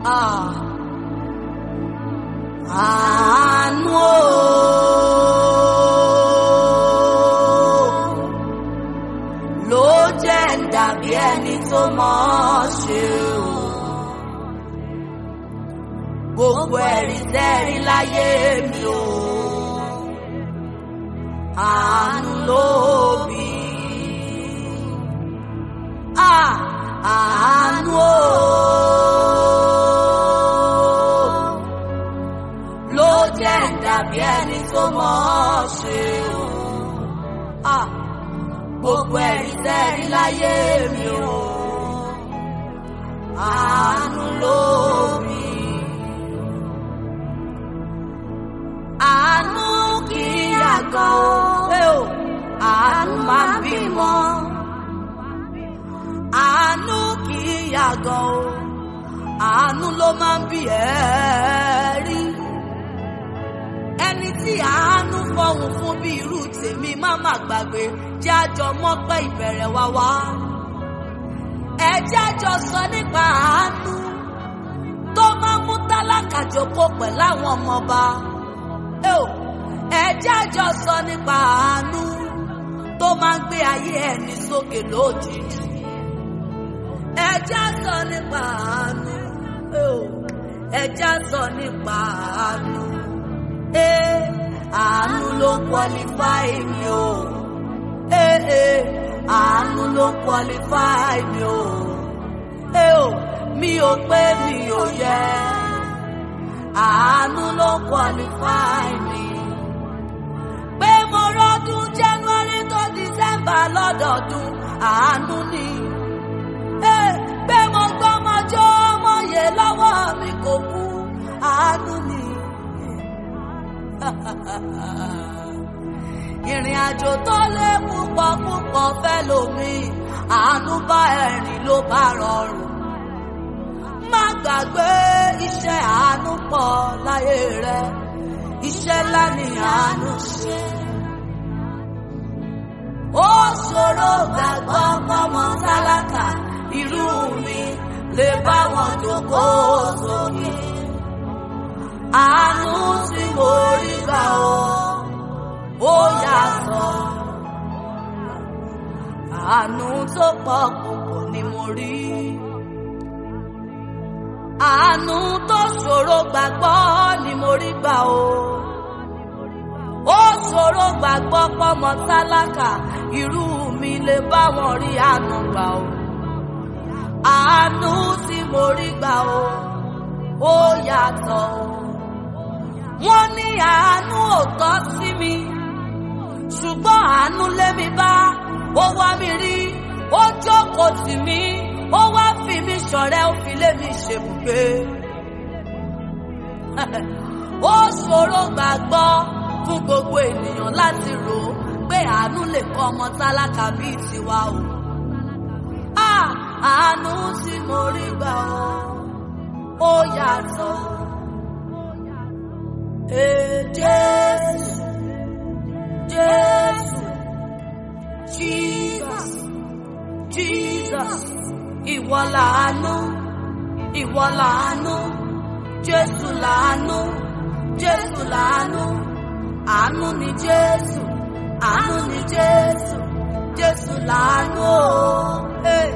Ah. Àánú o. Ló jẹ́ ń dàbí ẹni tó mọ̀ ọ́ ṣe o. Gbogbo ẹ̀rí tẹ́rí láyé mi o. Àánú ló bí. Ah, àánú o. Ló jẹ́ ń dàbí ẹni tó mọ̀ ọ́ ṣe o. Ah, gbogbo ẹ̀rí tẹ́rí láyé mi o. Àánú ló bí. Àánú kì í yàgò o. Àánú máa ń bímọ. Àánú kì í yàgò o. Àánú ló máa ń bí ẹ̀rí. Ẹni tí àánú fọhùn fún bí irú tèmi má má gbàgbé jẹ́ àjọ mọ́pẹ́ ìbẹ̀rẹ̀ wá wá. Ẹ jẹ́ àjọ sọ nípa àánú tó máa ń mú tálákà jókòó pẹ̀lú àwọn ọmọọba. Ẹ jẹ́ àjọ sọ nípa àánú tó máa ń gbé ayé ẹni sókè lójijì. Ẹ jẹ́ á sọ nípa àánú. Ẹ jẹ́ á sọ nípa àánú. Ee, àánú ló ń qualify mi o. Ee, ee, àánú ló ń qualify mi o. Ee o, mi ò pé mi ò yẹ. Àánú ló ń qualify mi. Pé mo rọ́dún January tó December lọ́dọọdún, àánú ni. Ee, pé mo gbọ́mọjọ́ mọ̀yẹ lọ́wọ́ mi kò kú, àánú ni ìrìn àjò tó lé púpọ̀ púpọ̀ fẹ́ lomi àánú bá ẹ̀rìn ló bá rọrùn. má gbàgbé iṣẹ́ àánú pọ̀ láyé rẹ iṣẹ́ ńlá ni àánú ṣe. ó ṣòro gbàgbọ́ kọ́mọ tálákà irú mi lè bá wọn jókòó sókè àánú tí mo rí gbà ó ó yàtọ̀ àánú tó pọ̀ púpọ̀ ni mo rí àánú tó ṣòro gbàgbọ́ ni mo rí gbà ó ó ṣòro gbàgbọ́ pọ́mọ tálákà irú mi lè bá wọn rí àánú gbà ó àánú tí mo rí gbà ó ó yàtọ̀ ó wọ́n ní àánú ò tọ́ sí mi ṣùgbọ́n àánú lé mi bá ó wá mi rí ó jókòó tì mí ó wá fi mí ṣọ̀rẹ́ ó fi lé mi ṣèbùgbé ó ṣòro gbàgbọ́ fún gbogbo ènìyàn láti rò ó pé àánú lè kọ́ ọmọ tálákà bíi tiwa o àánú tí mo rí gbà ó yàtọ̀. Ee Jésù, Jésù, Jesus, Jesus, ìwọ làánú, ìwọ làánú, Jésù làánú, Jésù làánú, àánú ni Jésù, àánú ni Jésù, Jésù làánú o, hey.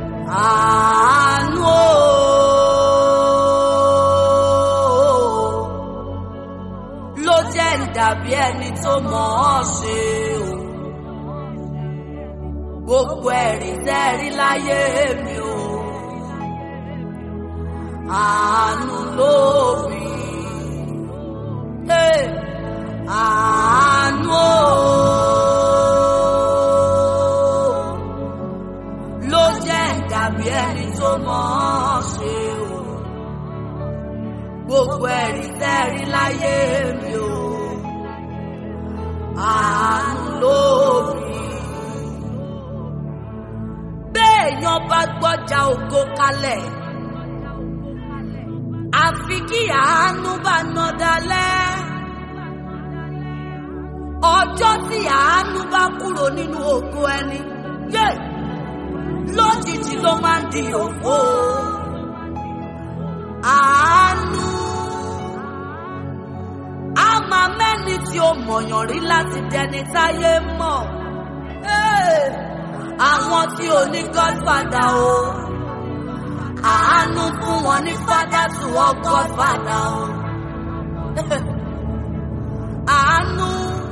àánú o. ló jẹ́ ń dàbí ẹni tó mọ̀ ọ́ ṣe o. Gbogbo ẹ̀rí tẹ́rí láyé mi o. Àánú ló bí. Àánú o. Ló jẹ́ ń dàbí ẹni tó mọ̀ ọ́ ṣe o gbogbo ẹ̀rí tẹ́rí láyé mi o. Àánú ló bí. Béèyàn bá gbọ́jà ògo kalẹ̀, àfi kí àánú bá ná dalẹ̀. Ọjọ́ tí àánú bá kúrò nínú ògo ẹni, yé lójijì ló máa ń di òfo. tí ó mọ̀yàn rí láti dẹni táyé mọ̀. Hey! àwọn tí ò ní godfather o àánú fún wọn ní father to all godfather o àánú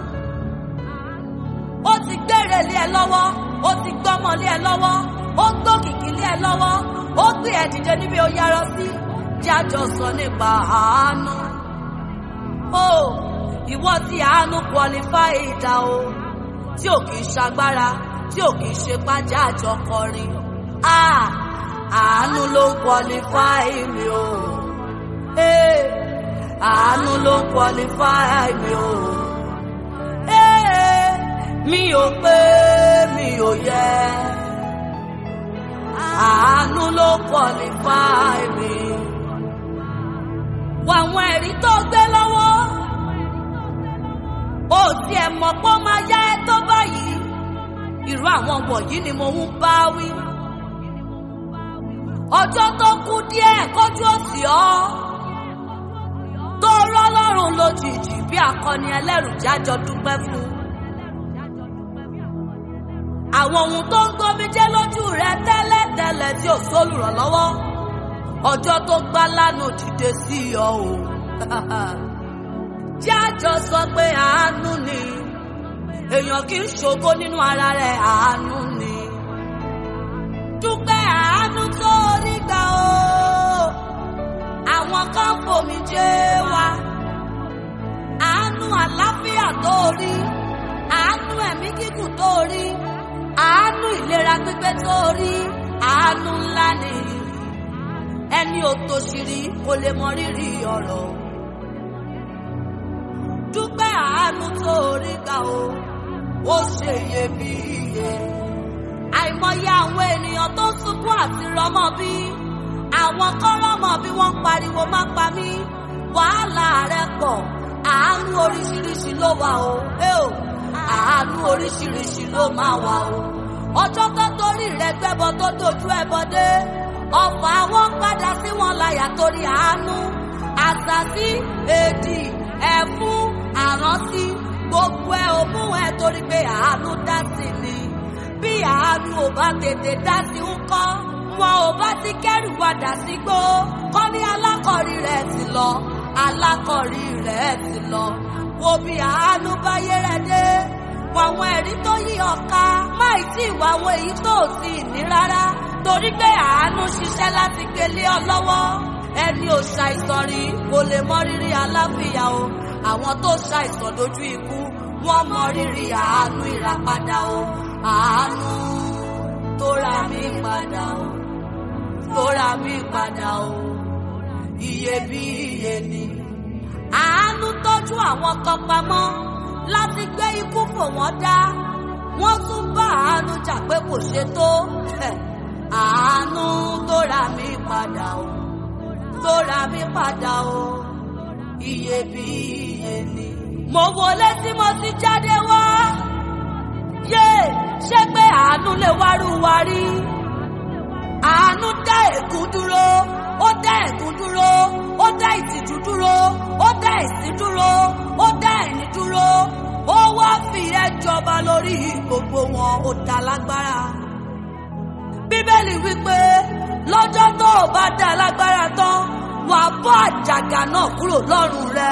ó ti gbére lé ẹ lọ́wọ́ ó ti gbọ́mọ lé ẹ lọ́wọ́ ó gbókìkí lé ẹ lọ́wọ́ ó gbé ẹ dìde níbi ó yarọ sí jájọ sọ nípa àánú o ìwọ tí àánú qualify ìdá o tí ò kì í ṣagbára tí ò kì í ṣe pájá àjọkọrin àánú ló ń qualify mi o àánú ló ń qualify mi o mi ò pé mi ò yẹ àánú ló ń qualify mi wà àwọn ẹ̀rí tó gbé lọ́wọ́ ó tiẹ̀ mọ̀ pé ó máa yá ẹ tó báyìí irú àwọn wọ̀nyí ni mo ń bá wí. ọjọ́ tó kù díẹ̀ kọjú òsì ọ́ tó rọ́lọ́run lójijì bí akọni ẹlẹ́rù jájọ dúpẹ́ fún. àwọn ohun tó ń gbomijé lójú rẹ tẹ́lẹ̀tẹ́lẹ̀ tí ò sólùrànlọ́wọ́ ọjọ́ tó gbá lánàá dìde sí ọ o. jájọ sọ pé àánú ni èèyàn kì í ṣògo nínú ara rẹ̀ àánú ni. dúpẹ́ àánú tó rí gbà o. àwọn kan fòmí jẹ́ wa. àánú àlàáfíà tó rí. àánú ẹ̀mí gígùn tó rí. àánú ìlera pípé tó rí. àánú ńlá ni. ẹni òtòṣìrí kò lè mọ rírì ọ̀rọ̀. dúpẹ́ àánú tó rí gbà o ó ṣe iyebíye. àìmọye àwọn ènìyàn tó sunkún àti rọmọ bí àwọn kan rọmọ bí wọ́n ń pariwo má pa mí wàhálà rẹ pọ̀ àánú oríṣiríṣi ló wà o àánú oríṣiríṣi ló máa wà o ọjọ́ tó torí rẹ gbẹ́bọ tó dojú ẹbọ dé ọ̀pọ̀ àwọn padà sí wọn láyà torí àánú àṣàsí èdì ẹ̀fún àrántí gbogbo ẹ ò mú ẹ torí pé àánú dá sí ni bí àánú ò bá tètè dá sí ń kọ́ wọn ò bá ti kẹ́rù padà sí gbó kọ́ ní alákọ̀rí rẹ̀ ti lọ alákọ̀rí rẹ̀ ti lọ wo bí àánú bá yé rẹ̀ dé wọn àwọn ẹ̀rí tó yí ọ̀ka máì tí ìwà àwọn èyí tó ò sí ní rárá torí pé àánú ṣiṣẹ́ láti gbélé ọ lọ́wọ́ ẹni ò ṣàìsàn rí kò lè mọ rírì aláfíà o àwọn tó ṣàìsàn dojú ikú wọ́n mọ rírì àánú ìràpadà o àánú tó ra mí padà o tó ra mí padà o iyebíye ni àánú tọ́jú àwọn kan pamọ́ láti gbé ikú fò wọ́n dá wọ́n tún bá àánú jà pé kò ṣe tó àánú tó ra mí padà o tó ra mí padà o iyebíye ni. mo wọlé tí mo ti jáde wá yé ṣé pé àánú lè wárú wa rí àánú dá ègún dúró ó dá ègún dúró ó dá ìtìjú dúró ó dá ìsín dúró ó dá ẹ̀ní dúró ó wá fi ẹ́ jọba lórí gbogbo wọn ó dá lágbára bíbélì wípé lọ́jọ́ tó o bá dá lágbára tán wà á bọ́ àjàgà náà kúrò lọ́rùn rẹ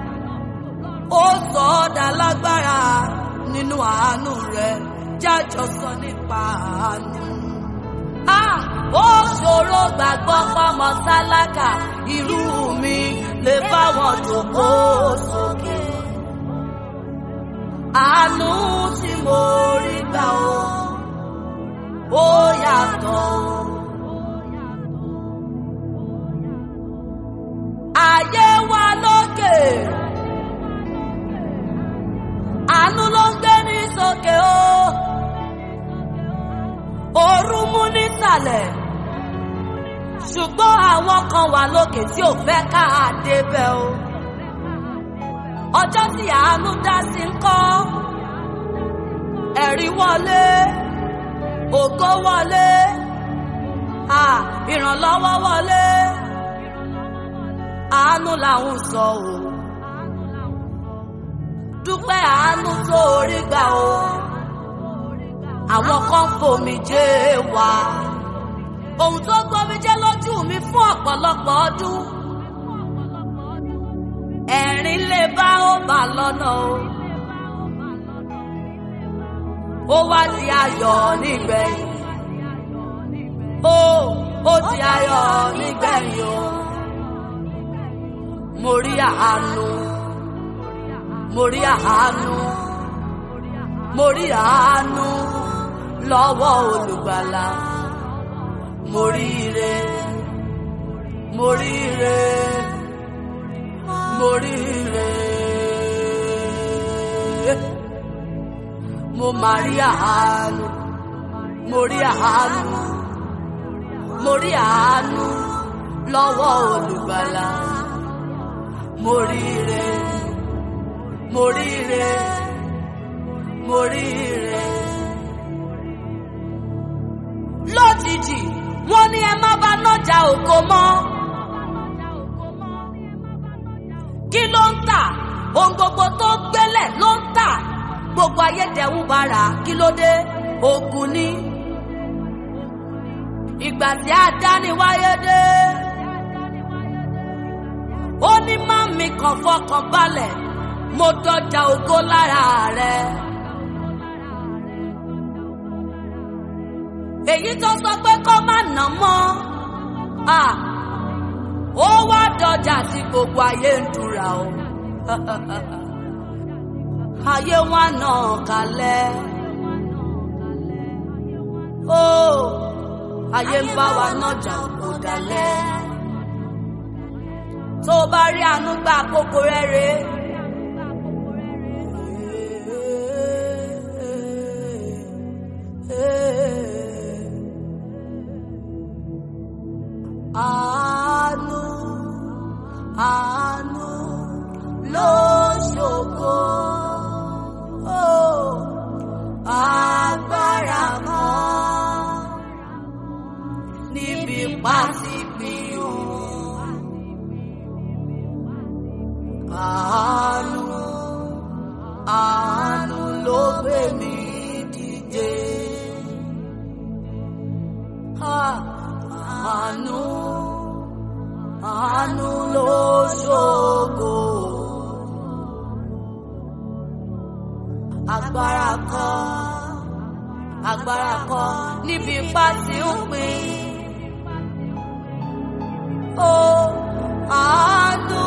ó sọ ọ́ dá lágbára nínú àánú rẹ jájọ sọ nípa àánú. Ah, ó ṣòro gbàgbọ́ pọ́mọ tálákà irú mi lè bá wọn dògbò sókè. Àánú tí mo rí gbà ó, ó yàtọ̀ o. Ayé wa lókè, àánú ló ń gbé ní sókè o. Òru mú nísàlẹ̀, ṣùgbọ́n àwọn kan wà lókè tí ò fẹ́ ká a débẹ̀ o. Ọjọ́ tí àánú dá sí ń kọ́, ẹ̀rí wọlé, ògo wọlé, à ìrànlọ́wọ́ wọlé, àánú làwọn sọ o. dúpẹ́ àánú tó rí gbà o àwọn kan fomi jẹ́ wá ohun tó gbomi jẹ́ lójú mi fún ọ̀pọ̀lọpọ̀ ọdún ẹ̀rín lè bá ó bá lọ́nà o ó wá di ayọ̀ nígbẹ̀yìn ó ó di ayọ̀ nígbẹ̀yìn o mo rí àánú mo rí àánú mo rí àánú lọ́wọ́ olùgbàlà mo rí ire mo rí ire mo rí ire mo máa rí àánú mo rí àánú mo rí àánú lọ́wọ́ olùgbàlà mo rí ire mo rí ire mo rí ire. lójijì wọ́n ní ẹ má bá nájà ògo mọ́. kí ló ń tà ohun gbogbo tó gbélẹ̀ ló ń tà gbogbo ayédèrú bara kí ló dé ogun ní. ìgbà tí adániwáyé dé ó ní má mi kàn fọkàn balẹ̀ mo dọjà ògo lára rẹ̀. èyí tó sọ pé kó má nà mọ́ ó wá dọjà tí gbogbo ayé ń dúra o ayé wa náà kalẹ̀ ó ayé ń bá wa nájà kò dalẹ̀ tó o bá rí àánú gba àkókò rẹ̀ rèé. Àánú, àánú ló ṣògo. Oh, agbára kan níbi pàṣípìyò. Àánú, àánú ló gbé mi dìde. Ah, Àánú, àánú ló ṣògo. Agbára kan, agbára kan níbi ipá tí ń pín. Ó àánú,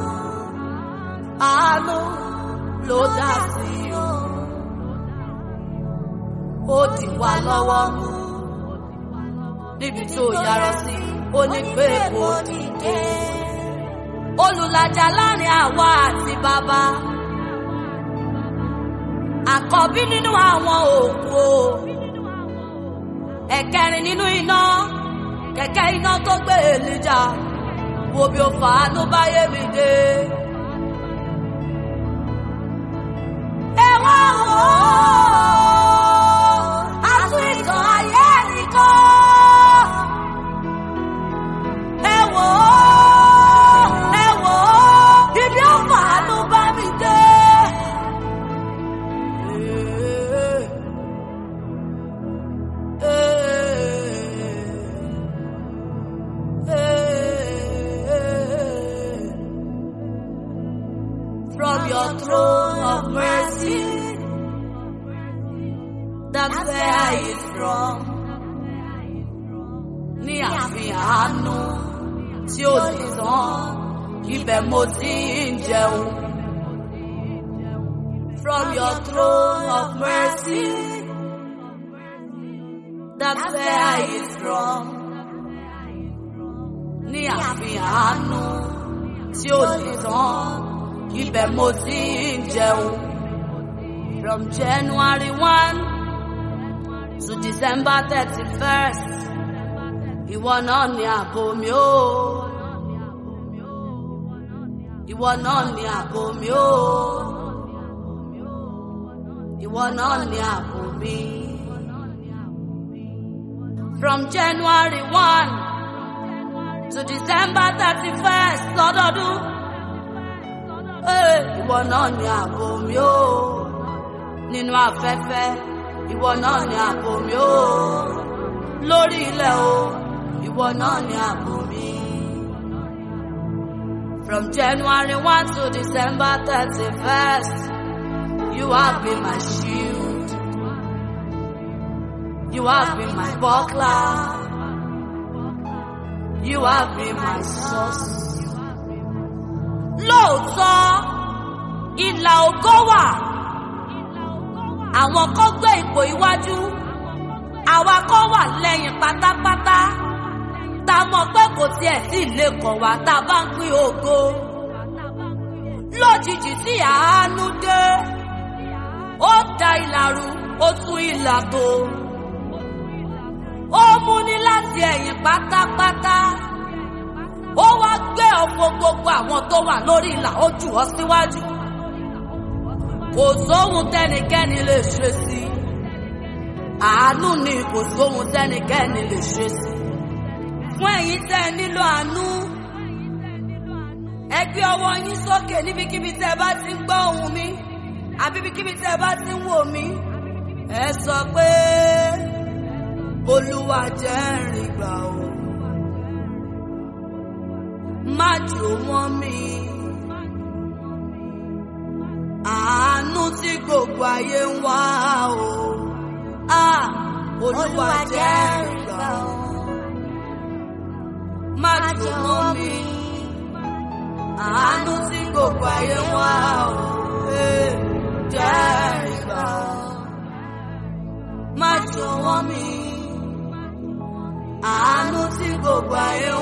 àánú ló dá sí o. Ó dì wá lọ́wọ́ mú níbi tó yára sí ó ní pé kò dìde. olùlàjà láàrin àwa àti bàbá àkọ́bí nínú àwọn òkú o ẹ̀kẹrin nínú iná kẹ̀kẹ́ iná tó gbé èlìjà wo bí o fàánú báyé mi dé. ẹ wá wò ó àtún ìtàn ayé nìkan. ẹ wò ó ẹ wò ó ibi ó fàánú bá mi dé. From your throne of mercy, that's where I is from. Ní àfihàn àánú tí ó lè tán, ibẹ̀ mo ti ń jẹun. From your throne of mercy, that's where I is from. Ní àfihàn àánú tí ó lè tán, ibẹ̀ mo ti ń jẹun. From January one to December thirty-first, ìwọ náà ni ààbò mi ó. Ìwọ náà ni ààbò mi ó. Ìwọ náà ni ààbò mi. From January one to December thirty-first lọ́dọọdún. Ee, ìwọ náà ni ààbò mi o nínú afẹ́fẹ́ ìwọ náà ni ààbò mi o lórí ilẹ̀ o ìwọ náà ni ààbò mi. From January 1 to December 31st, you have been my shield. You have been my buckler. You have been my source. Lóòótọ́, ìlà ògo wà. Àwọn kan gbé ipò iwájú. Àwa kan wà lẹ́yìn pátápátá. Ta mọ̀ pé kò tiẹ̀ sí ilé kan wá tá a bá ń pín ògo. Lójijì tí àánú dé, ó da ìlà rú, ó tún ìlà tó. Ó mú ní láti ẹ̀yìn pátápátá. Ó wá gbé ọ̀pọ̀ gbogbo àwọn tó wà lórí ìlà ó jù ọ́ síwájú. Kò sóhun tẹ́nikẹ́ni lè ṣe sí. Àánú ni kò sóhun tẹ́nikẹ́ni lè ṣe sí. Fún ẹ̀yin tẹ́ ẹ nílò àánú. Ẹ gbé ọwọ́ yín sókè níbikíbi tẹ́ ẹ bá ti ń gbọ́ ohùn mi. Àbí ibikíbi tẹ́ ẹ bá ti ń wò mí. Ẹ sọ pé Olúwa jẹ́ rìn gbà o. Má jò wọ́n mi. Àánú tí gbogbo ayé ń wá o. Ah, Olúwa jẹ́ rìn gbà o. Má jò wọ́n mi. Àánú tí gbogbo ayé ń wá o. Eh, Jẹ́ rìn gbà o. Má jò wọ́n mi àánú tí gbogbo ayé